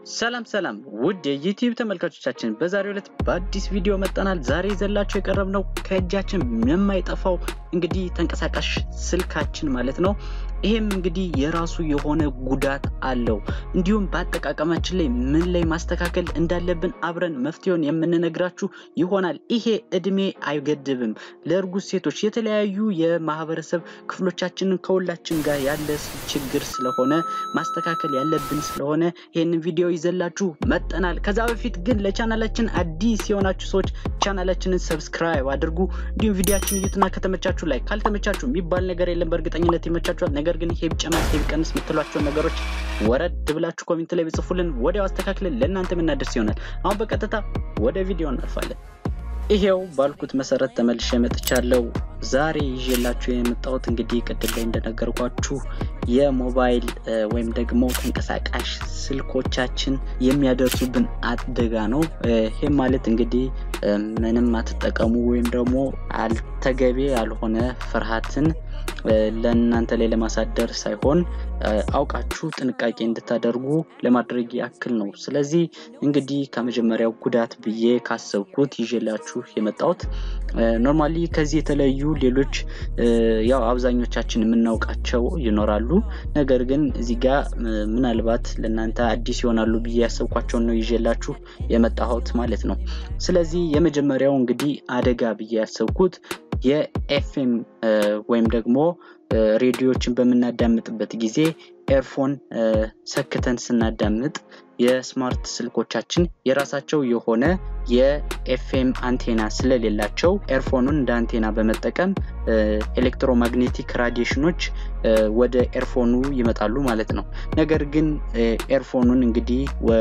ሰላም ሰላም ውድ የዩቲዩብ ተመልካቾቻችን በዛሬው ዕለት በአዲስ ቪዲዮ መጠናል። ዛሬ ይዘላችሁ የቀረብነው ከእጃችን የማይጠፋው እንግዲህ ተንቀሳቃሽ ስልካችን ማለት ነው። ይሄም እንግዲህ የራሱ የሆነ ጉዳት አለው። እንዲሁም በአጠቃቀማችን ላይ ምን ላይ ማስተካከል እንዳለብን አብረን መፍትሄውን የምንነግራችሁ ይሆናል። ይሄ እድሜ አይገድብም። ለእርጉዝ ሴቶች፣ የተለያዩ የማህበረሰብ ክፍሎቻችንን ከሁላችን ጋር ያለ ችግር ስለሆነ ማስተካከል ያለብን ስለሆነ ይህንን ቪዲዮ ይዘላችሁ መጠናል። ከዛ በፊት ግን ለቻናላችን አዲስ የሆናችሁ ሰዎች ቻናላችንን ሰብስክራይብ አድርጉ። እንዲሁም ቪዲዮችን እዩትና ከተመቻችሁ ላይ ካልተመቻችሁ የሚባል ነገር የለም። በእርግጠኝነት ይመቻችኋል። ነገር ግን ይሄ ቢጨመር ይሄ ቢቀንስ የምትሏቸውን ነገሮች ወረድ ብላችሁ ኮሜንት ላይ ብጽፉልን ወዲያው አስተካክለን ለእናንተ የምናደርስ ይሆናል። አሁን በቀጥታ ወደ ቪዲዮ እናልፋለን። ይሄው ባልኩት መሰረት ተመልሼ መጥቻለሁ። ዛሬ ይዤላችሁ የመጣሁት እንግዲህ ቅድም ላይ እንደነገርኳችሁ የሞባይል ወይም ደግሞ ተንቀሳቃሽ ስልኮቻችን የሚያደርሱብን አደጋ ነው። ይህም ማለት እንግዲህ ምንም አትጠቀሙ ወይም ደግሞ አልተገቢ ያልሆነ ፍርሃትን ለእናንተ ላይ ለማሳደር ሳይሆን አውቃችሁ ጥንቃቄ እንድታደርጉ ለማድረግ ያክል ነው። ስለዚህ እንግዲህ ከመጀመሪያው ጉዳት ብዬ ካሰብኩት ይዤላችሁ የመጣሁት ኖርማሊ ከዚህ የተለዩ ሌሎች ያው አብዛኞቻችን የምናውቃቸው ይኖራሉ። ነገር ግን እዚህ ጋር ምናልባት ለእናንተ አዲስ ይሆናሉ ብዬ ያሰብኳቸውን ነው ይዤላችሁ የመጣሁት ማለት ነው። ስለዚህ የመጀመሪያው እንግዲህ አደጋ ብዬ ያሰብኩት የኤፍኤም ወይም ደግሞ ሬዲዮችን በምናዳምጥበት ጊዜ ኤርፎን ሰክተን ስናዳምጥ የስማርት ስልኮቻችን የራሳቸው የሆነ የኤፍኤም አንቴና ስለሌላቸው ኤርፎኑን እንደ አንቴና በመጠቀም ኤሌክትሮማግኔቲክ ራዲዬሽኖች ወደ ኤርፎኑ ይመጣሉ ማለት ነው። ነገር ግን ኤርፎኑን እንግዲህ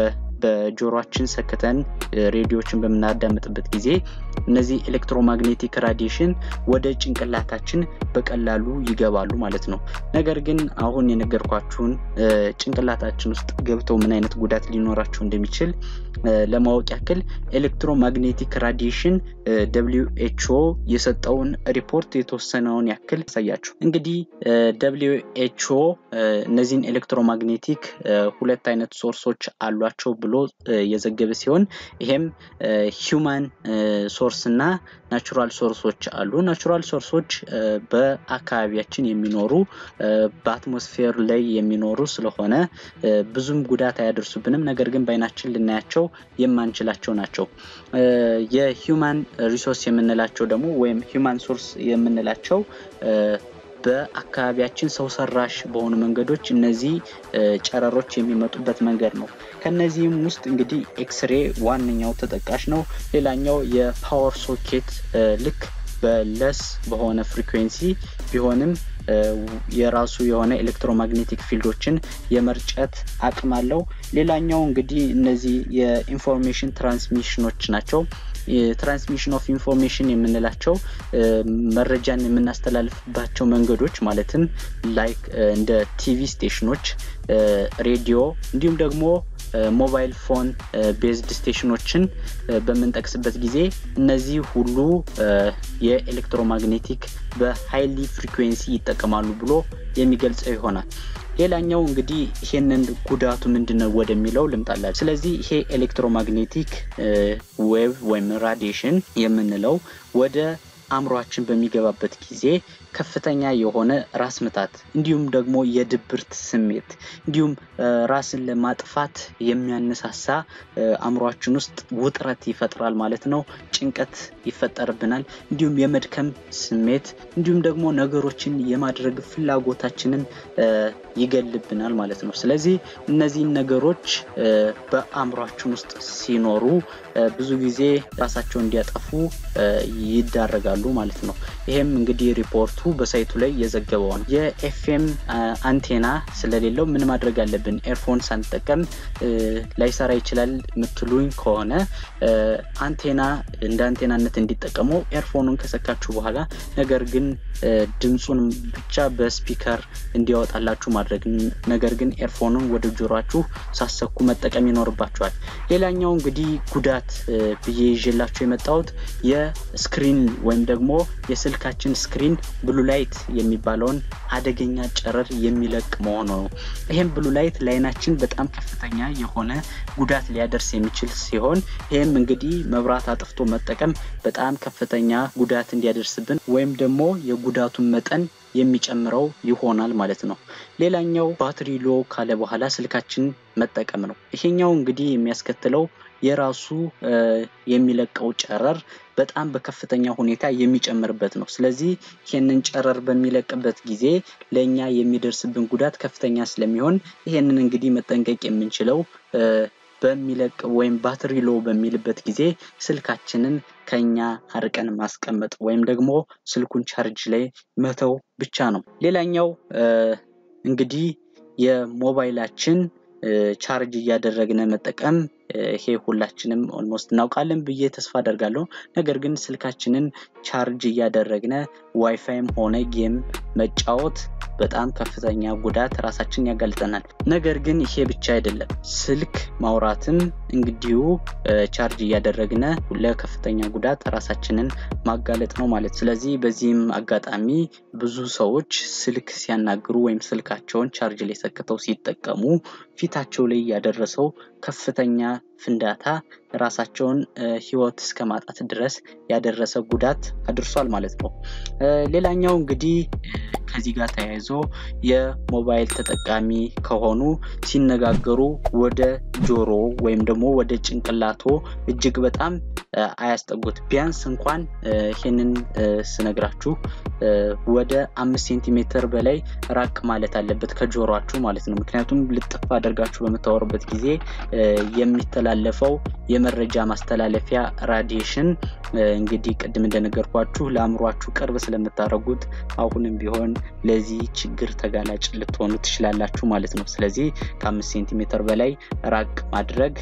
በጆሮችን ሰክተን ሬዲዮችን በምናዳምጥበት ጊዜ እነዚህ ኤሌክትሮማግኔቲክ ራዲዬሽን ወደ ጭንቅላታችን በቀላሉ ይገባሉ ማለት ነው። ነገር ግን አሁን የነገርኳችሁን ጭንቅላታችን ውስጥ ገብተው ምን አይነት ጉዳት ሊኖራቸው እንደሚችል ለማወቅ ያክል ኤሌክትሮማግኔቲክ ራዲዬሽን ደብሊው ኤች ኦ የሰጠውን ሪፖርት የተወሰነውን ያክል ያሳያችሁ። እንግዲህ ደብሊው ኤች ኦ እነዚህን ኤሌክትሮማግኔቲክ ሁለት አይነት ሶርሶች አሏቸው ብሎ የዘገበ ሲሆን ይሄም ሂውማን ሶርስ እና ናቹራል ሶርሶች አሉ። ናቹራል ሶርሶች በአካባቢያችን የሚኖሩ በአትሞስፌር ላይ የሚኖሩ ስለሆነ ብዙም ጉዳት አያደርሱብንም። ነገር ግን በአይናችን ልናያቸው የማንችላቸው ናቸው። የሂውማን ሪሶርስ የምንላቸው ደግሞ ወይም ሂውማን ሶርስ የምንላቸው በአካባቢያችን ሰው ሰራሽ በሆኑ መንገዶች እነዚህ ጨረሮች የሚመጡበት መንገድ ነው። ከነዚህም ውስጥ እንግዲህ ኤክስሬ ዋነኛው ተጠቃሽ ነው። ሌላኛው የፓወር ሶኬት ልክ በለስ በሆነ ፍሪኩዌንሲ ቢሆንም የራሱ የሆነ ኤሌክትሮማግኔቲክ ፊልዶችን የመርጨት አቅም አለው። ሌላኛው እንግዲህ እነዚህ የኢንፎርሜሽን ትራንስሚሽኖች ናቸው። የትራንስሚሽን ኦፍ ኢንፎርሜሽን የምንላቸው መረጃን የምናስተላልፍባቸው መንገዶች ማለትም ላይክ እንደ ቲቪ ስቴሽኖች፣ ሬዲዮ እንዲሁም ደግሞ ሞባይል ፎን ቤዝድ ስቴሽኖችን በምንጠቅስበት ጊዜ እነዚህ ሁሉ የኤሌክትሮማግኔቲክ በሃይሊ ፍሪኩዌንሲ ይጠቀማሉ ብሎ የሚገልጸው ይሆናል። ሌላኛው እንግዲህ ይሄንን ጉዳቱ ምንድነው ወደሚለው ልምጣላችሁ። ስለዚህ ይሄ ኤሌክትሮማግኔቲክ ዌቭ ወይም ራዲዬሽን የምንለው ወደ አእምሯችን በሚገባበት ጊዜ ከፍተኛ የሆነ ራስ ምታት እንዲሁም ደግሞ የድብርት ስሜት እንዲሁም ራስን ለማጥፋት የሚያነሳሳ አእምሯችን ውስጥ ውጥረት ይፈጥራል ማለት ነው። ጭንቀት ይፈጠርብናል። እንዲሁም የመድከም ስሜት እንዲሁም ደግሞ ነገሮችን የማድረግ ፍላጎታችንን ይገልብናል ማለት ነው። ስለዚህ እነዚህን ነገሮች በአእምሯችን ውስጥ ሲኖሩ ብዙ ጊዜ ራሳቸውን እንዲያጠፉ ይዳረጋሉ ማለት ነው። ይሄም እንግዲህ ሪፖርቱ በሳይቱ ላይ የዘገበው ነው። የኤፍኤም አንቴና ስለሌለው ምን ማድረግ አለብን? ኤርፎን ሳንጠቀም ላይሰራ ይችላል የምትሉኝ ከሆነ አንቴና እንደ አንቴናነት እንዲጠቀሙ ኤርፎኑን ከሰካችሁ በኋላ ነገር ግን ድምፁን ብቻ በስፒከር እንዲያወጣላችሁ ማድረግ ነገር ግን ኤርፎኑን ወደ ጆሯችሁ ሳሰኩ መጠቀም ይኖርባችኋል። ሌላኛው እንግዲህ ጉዳት ብዬ ይዤላችሁ የመጣሁት የስክሪን ወይም ደግሞ የስልካችን ስክሪን ብሉ ብሉ ላይት የሚባለውን አደገኛ ጨረር የሚለቅ መሆኑ ነው። ይህም ብሉ ላይት ለአይናችን በጣም ከፍተኛ የሆነ ጉዳት ሊያደርስ የሚችል ሲሆን ይህም እንግዲህ መብራት አጥፍቶ መጠቀም በጣም ከፍተኛ ጉዳት እንዲያደርስብን ወይም ደግሞ የጉዳቱን መጠን የሚጨምረው ይሆናል ማለት ነው። ሌላኛው ባትሪ ሎ ካለ በኋላ ስልካችን መጠቀም ነው። ይሄኛው እንግዲህ የሚያስከትለው የራሱ የሚለቀው ጨረር በጣም በከፍተኛ ሁኔታ የሚጨምርበት ነው። ስለዚህ ይህንን ጨረር በሚለቅበት ጊዜ ለእኛ የሚደርስብን ጉዳት ከፍተኛ ስለሚሆን ይሄንን እንግዲህ መጠንቀቅ የምንችለው በሚለቅ ወይም ባትሪ ሎ በሚልበት ጊዜ ስልካችንን ከኛ አርቀን ማስቀመጥ ወይም ደግሞ ስልኩን ቻርጅ ላይ መተው ብቻ ነው። ሌላኛው እንግዲህ የሞባይላችን ቻርጅ እያደረግን መጠቀም ይሄ ሁላችንም ኦልሞስት እናውቃለን ብዬ ተስፋ አደርጋለሁ። ነገር ግን ስልካችንን ቻርጅ እያደረግነ ዋይፋይም ሆነ ጌም መጫወት በጣም ከፍተኛ ጉዳት ራሳችን ያጋልጠናል። ነገር ግን ይሄ ብቻ አይደለም፣ ስልክ ማውራትም እንግዲሁ ቻርጅ እያደረግነ ለከፍተኛ ጉዳት ራሳችንን ማጋለጥ ነው ማለት። ስለዚህ በዚህም አጋጣሚ ብዙ ሰዎች ስልክ ሲያናግሩ ወይም ስልካቸውን ቻርጅ ላይ ሰክተው ሲጠቀሙ ፊታቸው ላይ ያደረሰው ከፍተኛ ፍንዳታ ራሳቸውን ህይወት እስከ ማጣት ድረስ ያደረሰ ጉዳት አድርሷል ማለት ነው። ሌላኛው እንግዲህ ከዚህ ጋር ተያይዞ የሞባይል ተጠቃሚ ከሆኑ ሲነጋገሩ ወደ ጆሮ ወይም ደግሞ ወደ ጭንቅላቶ እጅግ በጣም አያስጠጉት። ቢያንስ እንኳን ይህንን ስነግራችሁ ወደ አምስት ሴንቲሜትር በላይ ራቅ ማለት አለበት ከጆሮችሁ ማለት ነው። ምክንያቱም ልጥፍ አድርጋችሁ በምታወሩበት ጊዜ የሚተላለፈው የመረጃ ማስተላለፊያ ራዲዬሽን እንግዲህ ቅድም እንደነገርኳችሁ ለአእምሯችሁ ቅርብ ስለምታደርጉት አሁንም ቢሆን ለዚህ ችግር ተጋላጭ ልትሆኑ ትችላላችሁ ማለት ነው። ስለዚህ ከአምስት ሴንቲሜትር በላይ ራቅ ማድረግ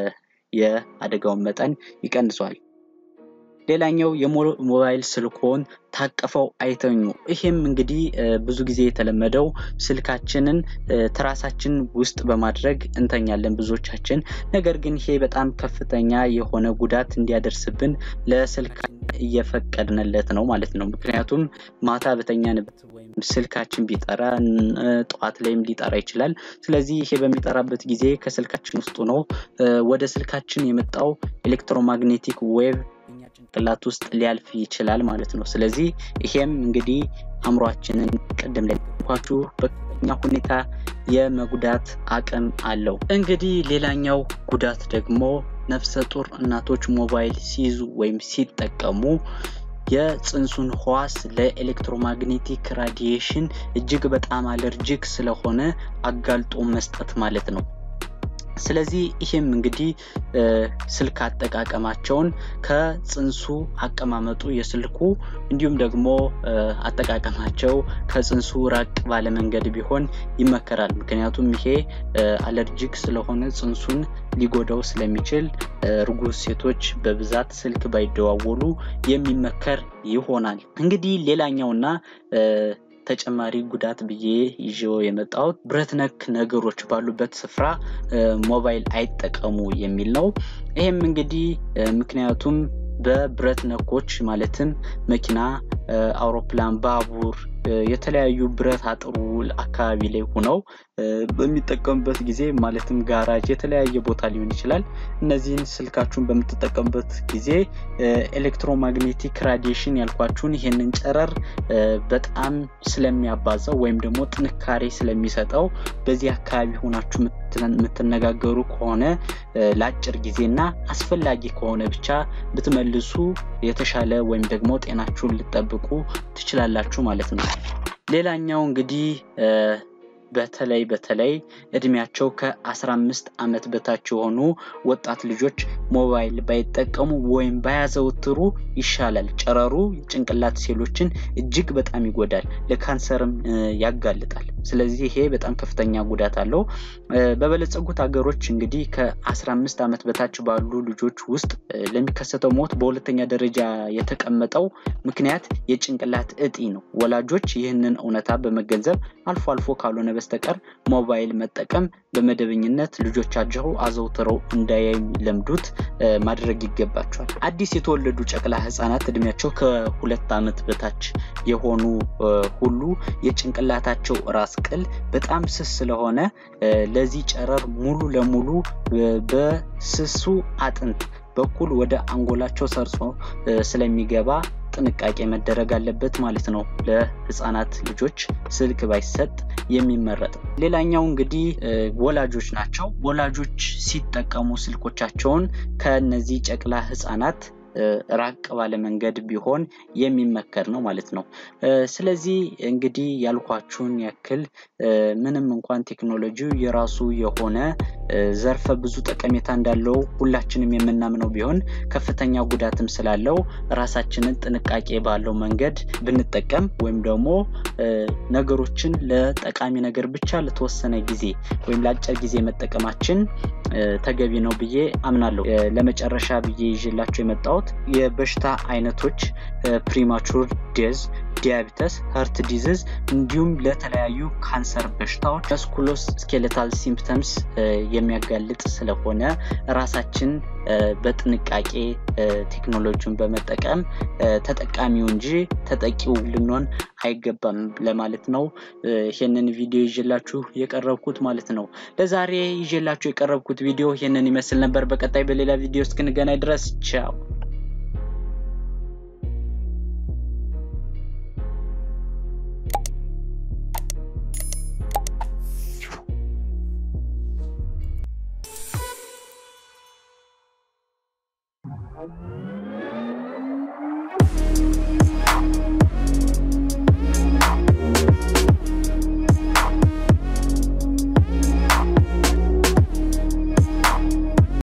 የአደጋውን መጠን ይቀንሷል። ሌላኛው የሞባይል ስልኮን ታቅፈው አይተኙ። ይሄም እንግዲህ ብዙ ጊዜ የተለመደው ስልካችንን ትራሳችን ውስጥ በማድረግ እንተኛለን ብዙዎቻችን። ነገር ግን ይሄ በጣም ከፍተኛ የሆነ ጉዳት እንዲያደርስብን ለስልክ እየፈቀድንለት ነው ማለት ነው። ምክንያቱም ማታ በተኛንበት ወይም ስልካችን ቢጠራ ጠዋት ላይም ሊጠራ ይችላል። ስለዚህ ይሄ በሚጠራበት ጊዜ ከስልካችን ውስጥ ነው ወደ ስልካችን የመጣው ኤሌክትሮማግኔቲክ ዌቭ እኛ ጭንቅላት ውስጥ ሊያልፍ ይችላል ማለት ነው። ስለዚህ ይሄም እንግዲህ አእምሯችንን ቅድም ላይ ኳችሁ በከፍተኛ ሁኔታ የመጉዳት አቅም አለው። እንግዲህ ሌላኛው ጉዳት ደግሞ ነፍሰ ጡር እናቶች ሞባይል ሲይዙ ወይም ሲጠቀሙ የፅንሱን ህዋስ ለኤሌክትሮማግኔቲክ ራዲዬሽን እጅግ በጣም አለርጂክ ስለሆነ አጋልጦ መስጠት ማለት ነው። ስለዚህ ይህም እንግዲህ ስልክ አጠቃቀማቸውን ከፅንሱ አቀማመጡ የስልኩ እንዲሁም ደግሞ አጠቃቀማቸው ከፅንሱ ራቅ ባለ መንገድ ቢሆን ይመከራል። ምክንያቱም ይሄ አለርጂክ ስለሆነ ፅንሱን ሊጎዳው ስለሚችል እርጉዝ ሴቶች በብዛት ስልክ ባይደዋወሉ የሚመከር ይሆናል። እንግዲህ ሌላኛውና ተጨማሪ ጉዳት ብዬ ይዤው የመጣሁት ብረት ነክ ነገሮች ባሉበት ስፍራ ሞባይል አይጠቀሙ የሚል ነው። ይህም እንግዲህ ምክንያቱም በብረት ነኮች ማለትም መኪና፣ አውሮፕላን፣ ባቡር የተለያዩ ብረት አጥሩ አካባቢ ላይ ሆነው በሚጠቀሙበት ጊዜ ማለትም ጋራጅ የተለያየ ቦታ ሊሆን ይችላል። እነዚህን ስልካችሁን በምትጠቀሙበት ጊዜ ኤሌክትሮማግኔቲክ ራዲዬሽን ያልኳችሁን ይሄንን ጨረር በጣም ስለሚያባዛው ወይም ደግሞ ጥንካሬ ስለሚሰጠው በዚህ አካባቢ ሆናችሁ የምትነጋገሩ ከሆነ ለአጭር ጊዜና አስፈላጊ ከሆነ ብቻ ብትመልሱ የተሻለ ወይም ደግሞ ጤናችሁን ልጠብቁ ትችላላችሁ ማለት ነው። ሌላኛው እንግዲህ በተለይ በተለይ እድሜያቸው ከ15 ዓመት በታች የሆኑ ወጣት ልጆች ሞባይል ባይጠቀሙ ወይም ባያዘወትሩ ይሻላል። ጨረሩ ጭንቅላት ሴሎችን እጅግ በጣም ይጎዳል፣ ለካንሰርም ያጋልጣል። ስለዚህ ይሄ በጣም ከፍተኛ ጉዳት አለው። በበለጸጉት ሀገሮች እንግዲህ ከ15 ዓመት በታች ባሉ ልጆች ውስጥ ለሚከሰተው ሞት በሁለተኛ ደረጃ የተቀመጠው ምክንያት የጭንቅላት እጢ ነው። ወላጆች ይህንን እውነታ በመገንዘብ አልፎ አልፎ ካልሆነ በስተቀር ሞባይል መጠቀም በመደበኝነት ልጆቻቸው አዘውትረው እንዳይለምዱት ማድረግ ይገባቸዋል። አዲስ የተወለዱ ጨቅላ ህጻናት እድሜያቸው ከሁለት ዓመት በታች የሆኑ ሁሉ የጭንቅላታቸው ራስ ቅል በጣም ስስ ስለሆነ ለዚህ ጨረር ሙሉ ለሙሉ በስሱ አጥንት በኩል ወደ አንጎላቸው ሰርጾ ስለሚገባ ጥንቃቄ መደረግ አለበት ማለት ነው። ለህፃናት ልጆች ስልክ ባይሰጥ የሚመረጥ። ሌላኛው እንግዲህ ወላጆች ናቸው። ወላጆች ሲጠቀሙ ስልኮቻቸውን ከነዚህ ጨቅላ ህፃናት ራቅ ባለ መንገድ ቢሆን የሚመከር ነው ማለት ነው። ስለዚህ እንግዲህ ያልኳችሁን ያክል ምንም እንኳን ቴክኖሎጂው የራሱ የሆነ ዘርፈ ብዙ ጠቀሜታ እንዳለው ሁላችንም የምናምነው ቢሆን ከፍተኛ ጉዳትም ስላለው ራሳችንን ጥንቃቄ ባለው መንገድ ብንጠቀም ወይም ደግሞ ነገሮችን ለጠቃሚ ነገር ብቻ ለተወሰነ ጊዜ ወይም ለአጭር ጊዜ መጠቀማችን ተገቢ ነው ብዬ አምናለሁ። ለመጨረሻ ብዬ ይዤላቸው የመጣሁት የበሽታ አይነቶች ፕሪማቹር ዴዝ ዲያቢተስ፣ ሀርት ዲዝዝ እንዲሁም ለተለያዩ ካንሰር በሽታዎች መስኩሎስ ስኬሌታል ሲምፕተምስ የሚያጋልጥ ስለሆነ ራሳችን በጥንቃቄ ቴክኖሎጂውን በመጠቀም ተጠቃሚው እንጂ ተጠቂው ልንሆን አይገባም ለማለት ነው። ይህንን ቪዲዮ ይዤላችሁ የቀረብኩት ማለት ነው። ለዛሬ ይዤላችሁ የቀረብኩት ቪዲዮ ይህንን ይመስል ነበር። በቀጣይ በሌላ ቪዲዮ እስክንገናኝ ድረስ ቻው። Thank you.